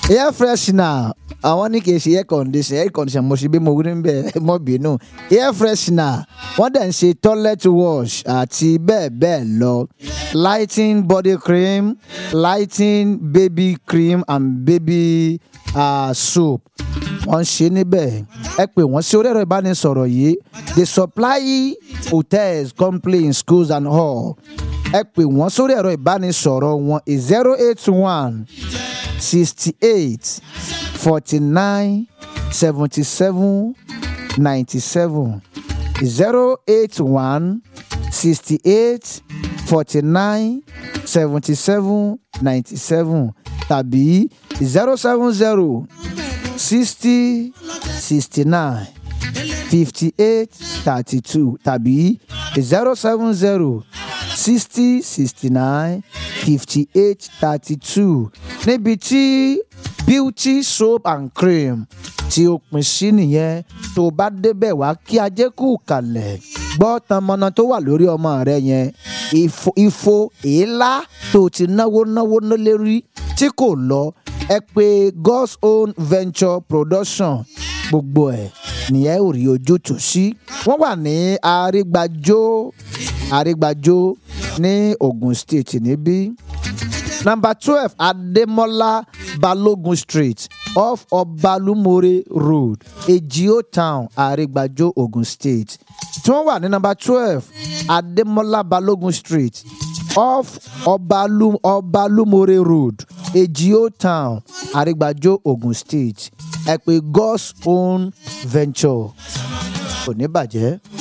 air freshener àwọn ní kì í ṣe air conditioner air conditioner mo ṣe bí mo rí bẹ́ẹ̀ mọ́ bínú air freshener wọ́n dẹ̀ ń ṣe toilet wash àti bẹ́ẹ̀ bẹ́ẹ̀ lọ lighting body cream lighting baby cream and baby uh, soap wọ́n ń ṣe níbẹ̀ ẹ pè wọ́n sí orí ẹ̀rọ ìbánisọ̀rọ̀ yìí they supply hotels companies schools and all ẹ pè wọ́n sórí ẹ̀rọ ìbánisọ̀rọ̀ wọn zero eight one sixty eight forty nine seventy seven ninety seven zero eight one sixty eight forty nine seventy seven ninety seven tàbí zero seven zero sixty sixty nine fifty eight thirty two tàbí zero seven zero sixty sixty nine fifty eight thirty two níbi tí beauty soap and cream tí ó pín sí nìyẹn tó bá débẹ̀ wá kí ajé kú kalẹ̀ gbọ́ tanmọ́nà tó wà lórí ọmọ rẹ yẹn ifo ifo èélá tó ti náwó náwó lérí tí kò lọ ẹ pé God's own venture production gbogbo ẹ̀ nìyẹn ò rí ojútùú sí wọ́n wà ní àrígbàjò àrígbàjò ní Ogun State níbí number twelve Ademola Balogun Street off Ọbalumore Road Ejio Town àrígbàjò Ogun State tí wọ́n wà ní number twelve Ademola Balogun Street off Ọbalum Ọbalumore Road Ejio Town àrígbàjò Ogun State ẹ pè God's own venture kò ní bàjẹ́.